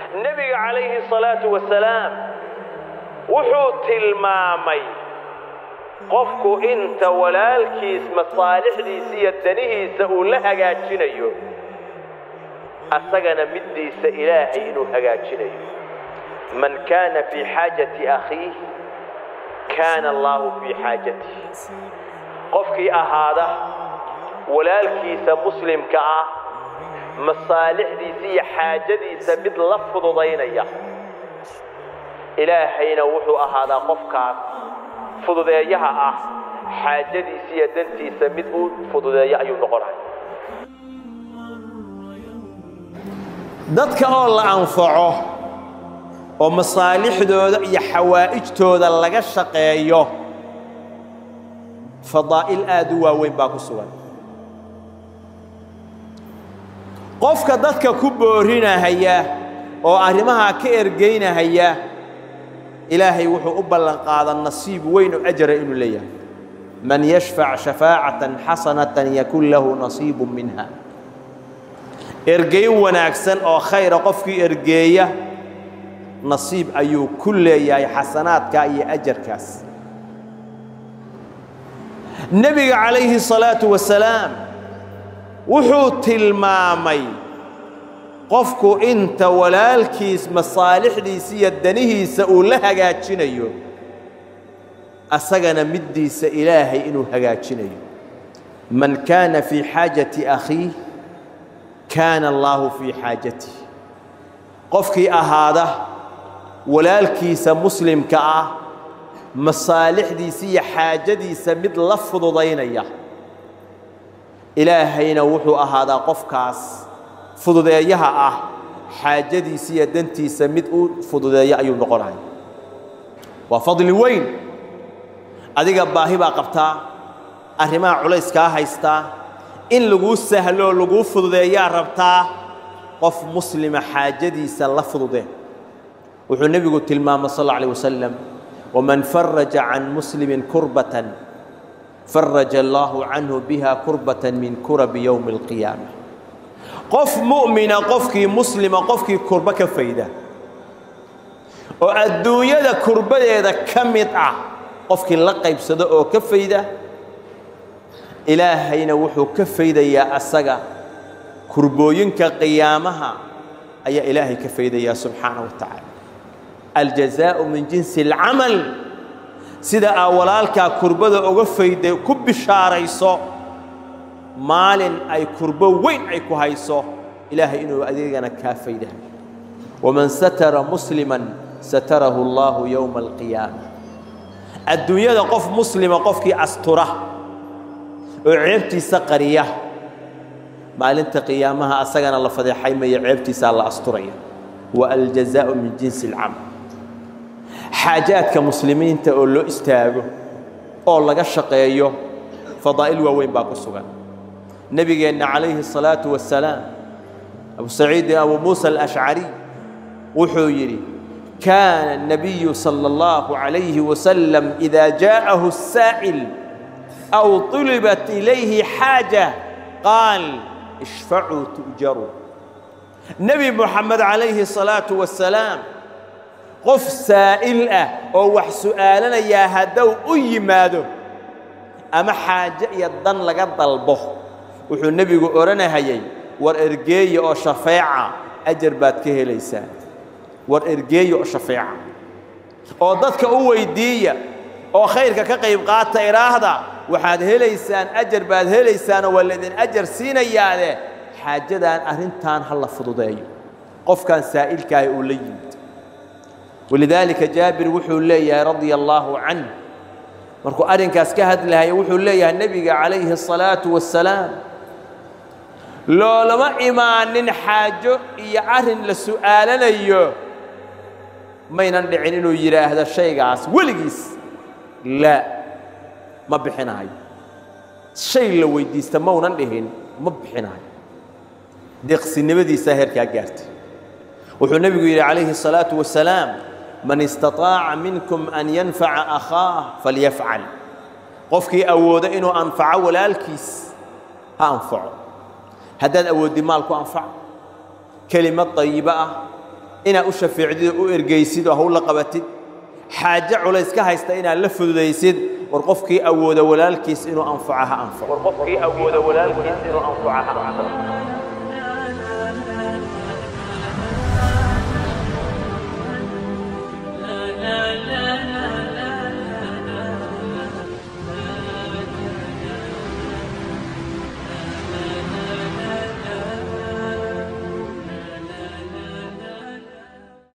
nebiga calayhi salaatu wasalaam wuxuu tilmaamay qofku inta walaalkiis masaalixdiisa iyo danihiisa uu la hagaajinayo asagana middiisa ilaahay inuu hagaajinayo man kaana fii xaajati akhiih kaana allaahu fii xaajatih qofkii ahaada walaalkiisa muslimka ah masaalixdiisa iyo xaajadiisa mid la fududaynaya ilaahayna wuxuu ahaadaa qofkaas fududeeyaha ah xaajadiisa iyo dantiisa mid uu fududeeyo ayuu noqonaya dadka oo la anfaco oo masaalixdooda iyo xawaa'ijtooda laga shaqeeyo fadaa'il aad u waaweyn baa ku sugan qofka dadka ku boorinahaya oo arrimahaa ka ergaynahaya ilaahay wuxuu u ballan qaada nasiib weyn oo ajara inuu leeyahay man yashfac shafaacatan xasanatan yakun lahu nasiibu minha ergayn wanaagsan oo khayra qofkii ergeeya nasiib ayuu ku leeyahay xasanaadkaa iyo ajarkaas nebiga calayhi salaatu wasalaam wuxuu tilmaamay qofku inta walaalkiis masaalixdiisa iyo danihiisa uu la hagaajinayo asagana middiisa ilaahay inuu hagaajinayo man kaana fii xaajati akhiih kaana allaahu fii xaajatih qofkii ahaada walaalkiisa muslimka ah masaalixdiisa iyo xaajadiisa mid la fududaynaya ilaahayna wuxuu ahaadaa qofkaas fududeeyaha ah xaajadiisa iyo dantiisa mid u fududeeya ayuu noqonaya waa fadli weyn adiga baahi baa qabtaa arrimaha culayskaa haystaa in laguu sahloo laguu fududeeyaa rabtaa qof muslima xaajadiisa la fududee wuxuu nebigu tilmaamay sal alla alih wasalam waman faraja can muslimin kurbatan faraja allaahu canhu biha kurbatan min kurabi yowmi alqiyaama qof mu'mina qofkii muslima qofkii kurbo ka fayda oo adduunyada kurbadeeda ka mid ah qofkii la qaybsado oo ka fayda ilaahayna wuxuu ka faydayaa asaga kurbooyinka qiyaamaha ayaa ilaahay ka faydayaa subxaana wa tacaala aljazaa'u min jinsi alcamal sida aa walaalkaa kurbada uga fayday ku bishaarayso maalin ay kurbo weyn ay ku hayso ilaahay inuu adeegana kaa faydahay waman satara musliman satarahu allaahu yowma alqiyaama adduunyada qof muslima qofkii astura oo ceebtiisa qariya maalinta qiyaamaha asagana la fadeexaymaya ceebtiisaa la asturaya wa aljazaa'u min jinsi alcamal xaajaadka muslimiinta oo loo istaago oo laga shaqeeyo fadaa'il waaweyn baa ku sugan nebigeenna calayhi الصalaaةu wasalaam abu saciidin abu muusa alashcari wuxuu yidhi kaana الnabiyu salى اllahu عalayhi wasalam إida jaءahu الsaa'il aw طulibat ilayhi xaaja qaal ishfacuu tu'jaruu nebi moxamed calayhi الصalaaةu wasalaam qof saa'il ah oo wax su'aalanayaa hadduu u yimaado ama xaaje iyo dan laga dalbo wuxuu nebigu odhanahayay war ergeeya oo shafeeca ajar baad ka helaysaan war ergeeya oo shafeeca oo dadka u weyddiiya oo khayrka ka qayb qaata idhaahda waxaad helaysaan ajar baad helaysaanoo waa laydin ajar siinayaade xaajadaan arrintan ha la fududeeyo qofkan saa'ilkaahi uu la yimid walidaalika jaabir wuxuu leeyahay radia allaahu canh markuu arrinkaas ka hadlahaya wuxuu leeyahay nebiga calayhi الصalaaةu wasalaam loolama imaanin xaajo iyo arrin la su'aalanayo maynan dhicin inuu yidhaahdo shaygaas weligiis laa ma bixinahayo shay la weyddiista maunan dhihin ma bixinahayo deeqsinimadiisaa heerkaa gaartay wuxuu nebigu yidhi calayhi الصalaaةu wasalaam man istaطaaca minkum an yanfaca akhaah falyafcal qofkii awoodo inuu anfaco walaalkiis ha anfaco haddaad awooddi maal ku anfac kelimad dayibo ah inaad u shafeecdid oo u ergaysid oo hawl la qabatid xaaje culays ka haysta inaad la fududaysid war qofkii awooda walaalkiis inuu anfaco ha anfaco war qofkii awooda walaalkiis inuu anfaco ha anfaco